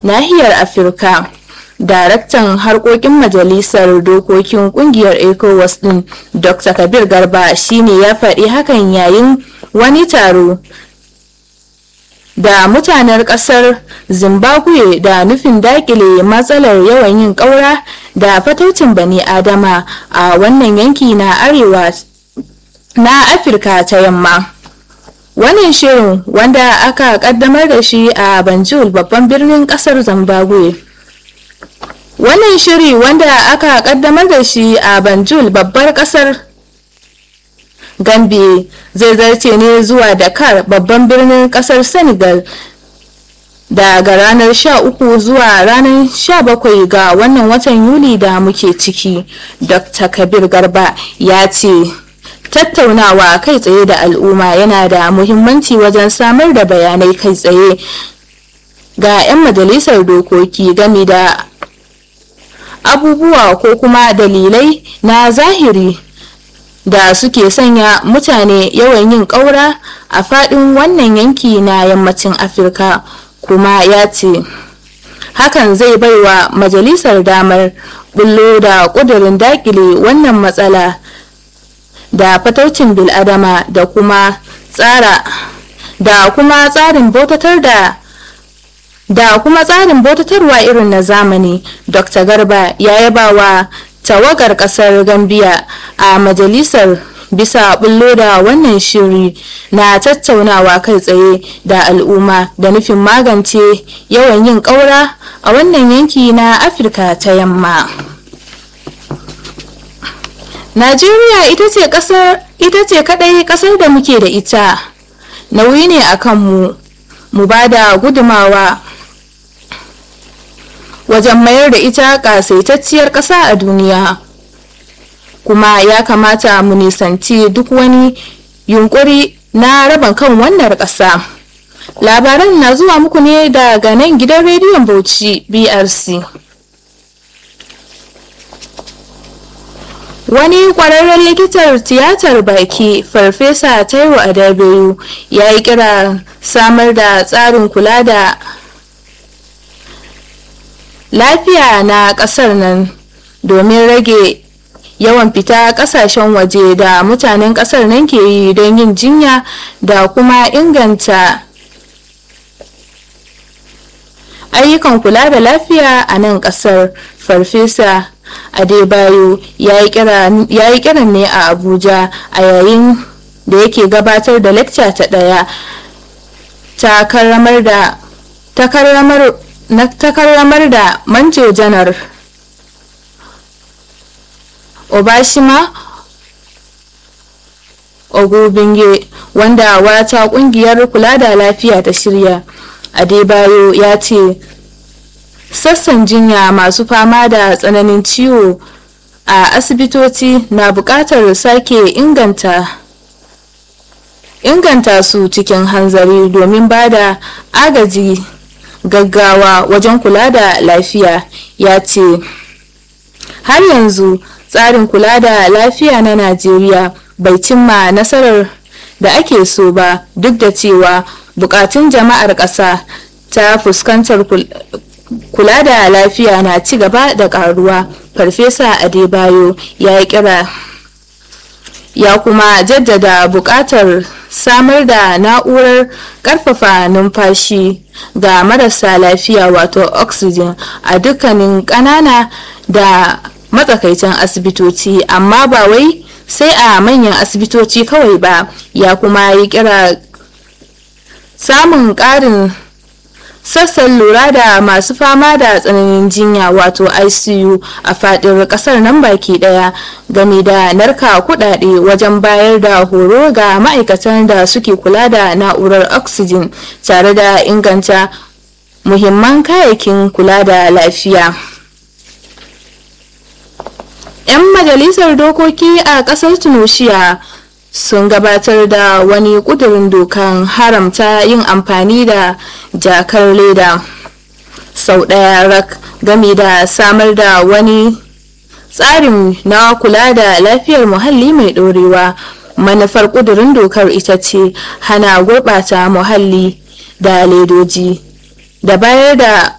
nahiyar afirka daraktan harkokin majalisar dokokin kungiyar ecowas din dr kabir garba shine ya faɗi hakan yayin wani taro da mutanen kasar zimbabwe da nufin dakile matsalar yawan yin ƙaura da fataucin bani adama a wannan yanki na arewa na afirka ta yamma wannan shirin wanda aka kaddamar da shi a banjul babban birnin kasar zimbabwe wannan shiri wanda aka kaddamar da shi a banjul babbar kasar gambe zai zarce ne zuwa dakar babban birnin kasar senegal daga ranar 13 zuwa ranar 17 ga wannan watan yuli da muke ciki dr kabir garba ya ce tattaunawa kai tsaye da al'umma yana da muhimmanci wajen samar da bayanai kai tsaye ga 'yan majalisar dokoki game da abubuwa ko kuma dalilai na zahiri da suke sanya mutane yawan yin ƙaura a faɗin wannan yanki na yammacin afirka kuma ya ce hakan zai baiwa majalisar damar bullo da ƙudurin dakile wannan matsala da fataucin biladama da kuma tsara da kuma tsarin bautatar da da kuma tsarin bautatarwa irin na zamani dr garba ya yaba wa tawagar kasar gambia a majalisar bisa bullo da wannan shiri na tattaunawa kai tsaye da al'umma da nufin magance yawan yin ƙaura a wannan yanki na afirka ta yamma najeriya ita ce kasar ita ce kadai kasar da muke da ita nauyi ne a kanmu mu ba da gudumawa wajen mayar da ita kasaitacciyar ƙasa a duniya kuma ya kamata mu nisanci duk wani yunkuri na raba kan wannan ƙasa labaran na zuwa muku ne daga nan gidan rediyon bauchi brc wani kwararren likitar tiyatar baki farfesa taiwo adabeyu ya yi kira samar da tsarin kula da lafiya na kasar nan domin rage yawan fita kasashen waje da mutanen kasar nan ke yi don yin jinya da kuma inganta ayyukan kula da lafiya a nan kasar farfesa adebayo ya yi kiran ne a abuja a yayin da yake gabatar da lecture ta daya ta karramar da ta karramar na takarramar da manjo janar obashima ogubinge wanda wata kungiyar kula da lafiya ta shirya adebayo ya ce sassan jinya masu fama da tsananin ciwo a asibitoci na buƙatar sake inganta inganta su cikin hanzari domin ba da agaji gaggawa wajen kula da lafiya ya ce har yanzu tsarin kula da lafiya na najeriya bai cimma nasarar da ake so ba duk da cewa bukatun jama'ar ƙasa ta fuskantar kula da lafiya na ci gaba da karuwa farfesa adebayo ya yi kira ya kuma jaddada buƙatar samar da na'urar ƙarfafa numfashi ga marasa lafiya wato oxygen a dukkanin ƙanana da matsakaitan asibitoci amma ba wai sai a manyan asibitoci kawai ba ya kuma yi kira samun ƙarin sassan lura da masu fama da tsananin jinya wato icu a fadin kasar nan baki daya game da narka kudade wajen bayar da horo ga ma'aikatan da suke kula da na'urar oxygen tare da inganta muhimman kayayyakin kula da lafiya 'yan majalisar dokoki a kasar tunisia sun gabatar da wani kudurin dokan haramta yin amfani da jakar leda sau ɗaya rak game da samar da wani tsarin na kula da lafiyar muhalli mai ɗorewa manufar kudurin dokar ita ce hana gurɓata muhalli da ledoji da bayar da